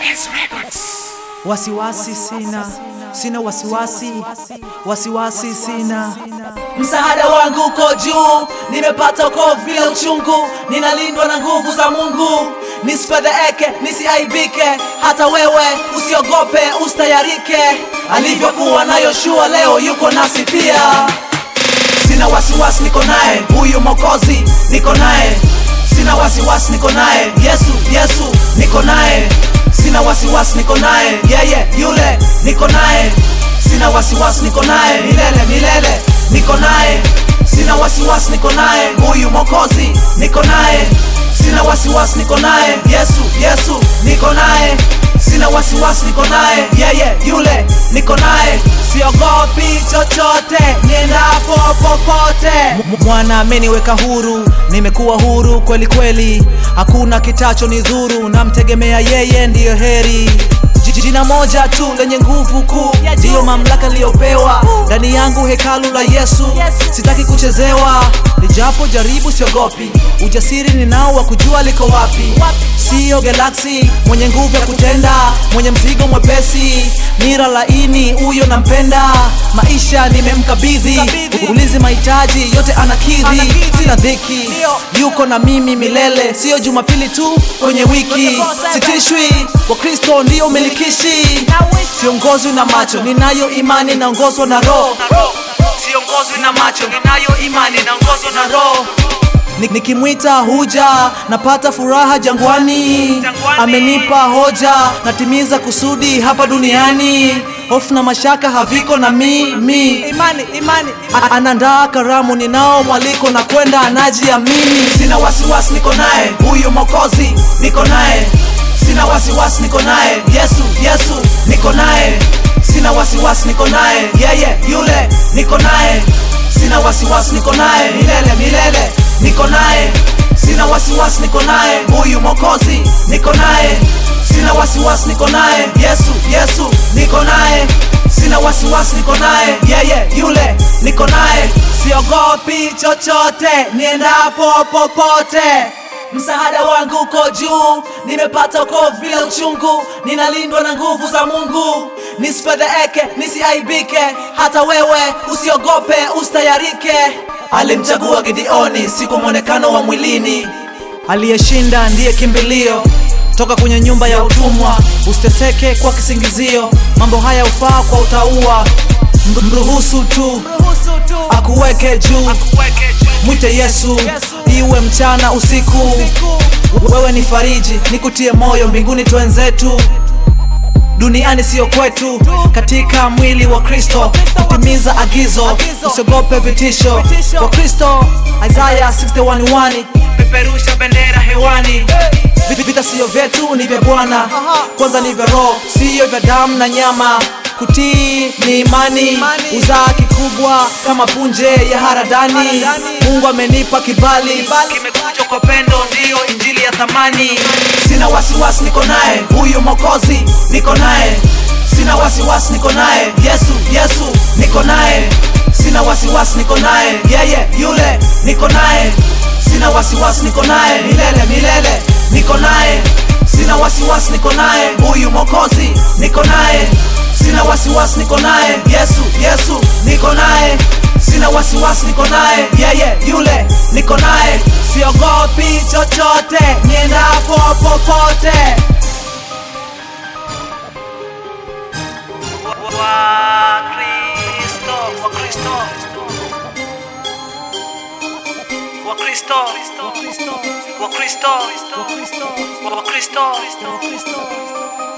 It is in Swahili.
Wasiwasi sina, sina wasiwasi, wasiwasi sina. Msaada wangu uko juu, nimepata uko vile uchungu, ninalindwa na nguvu za Mungu. Nisifedheheke, nisiaibike, hata wewe usiogope, ustayarike. Alivyokuwa na Yoshua, leo yuko nasi pia. Sina wasiwasi, niko naye huyu Mwokozi, niko naye. Sina wasiwasi, niko naye Yesu, Yesu, niko naye. Sina wasiwasi, niko naye yeye yule, niko naye. Sina wasiwasi, niko naye milele milele, niko naye. Sina wasiwasi, niko naye huyu Mwokozi, niko naye. Sina wasiwasi, niko naye Yesu, Yesu, niko naye. Sina wasiwasi, niko naye yeye yule, niko naye. Siogopi chochote, niendapo popote. M- Mwana ameniweka huru, nimekuwa huru kweli kweli, hakuna kitacho ni dhuru, namtegemea yeye ndiyo heri. J- Jina moja tu lenye nguvu kuu, ndiyo mamlaka niliyopewa ndani yangu, hekalu la Yesu. Sitaki kuchezewa, nijapo jaribu siogopi, ujasiri ninao wa kujua liko wapi. Siyo galaksi mwenye nguvu ya kutenda, mwenye mzigo mwepesi, nira laini, huyo nampenda. Maisha nimemkabidhi, ulizi mahitaji yote anakidhi, sina dhiki, yuko na mimi milele. Siyo Jumapili tu kwenye wiki, sitishwi, kwa Kristo ndiyo umilikishi. Siongozwi na macho, ninayo imani, naongozwa na Roho. Siongozwi na macho, ninayo imani, naongozwa na Roho. Ni- Nikimwita huja napata furaha jangwani, amenipa hoja natimiza kusudi hapa duniani. Hofu na mashaka haviko na mimi, imani, imani. Anandaa karamu, ninao mwaliko na kwenda anajiamini. Sina wasiwasi, niko naye huyu Mwokozi, niko naye. Sina wasiwasi, niko naye Yesu, Yesu, niko naye. Sina wasiwasi, niko naye yeye yule, niko naye. Sina wasiwasi, niko naye milele milele, niko naye. Sina wasiwasi, niko naye huyu Mwokozi, niko naye. Sina wasiwasi, niko naye Yesu, Yesu, niko naye. Sina wasiwasi, niko naye yeye yule, niko naye. Siogopi chochote, niendapo popote. Msaada wangu uko juu, nimepata uko vile uchungu, ninalindwa na nguvu za Mungu. Nisifedheheke, nisiaibike, hata wewe usiogope, ustayarike. Alimchagua Gideoni, si kwa mwonekano wa mwilini. Aliyeshinda ndiye kimbilio toka kwenye nyumba ya utumwa. Usiteseke kwa kisingizio, mambo haya ufaa kwa utaua. Mru- Mruhusu tu akuweke juu, mwite Yesu, iwe mchana usiku. Wewe ni fariji, nikutie moyo, mbinguni twenzetu duniani siyo kwetu, katika mwili wa Kristo kutimiza agizo, usiogope vitisho kwa Kristo. Isaya 61:1 peperusha bendera hewani. Vit- Vita siyo vyetu, ni vya Bwana. Kwanza ni vya Roho, siyo vya damu na nyama. Kutii ni imani, uzaa kikubwa kama punje ya haradani. Mungu amenipa kibali, kimekuja kwa pendo, ndiyo injili ya thamani. Sina wasiwasi, niko naye huyu Mwokozi, niko naye. Sina wasiwasi, niko naye Yesu, Yesu, niko naye. Sina wasiwasi, niko naye yeye yule, niko naye. Sina wasiwasi, niko naye milele milele, niko naye. Sina wasiwasi, niko naye huyu Mwokozi, niko naye. Sina wasiwasi, niko naye Yesu, Yesu, niko naye. Sina wasiwasi, niko naye yeye yule, niko naye. Siogopi chochote, niendapo popote. Wakristo, Wakristo, Wakristo, Wakristo, Wakristo, Wakristo, Wakristo, Wakristo.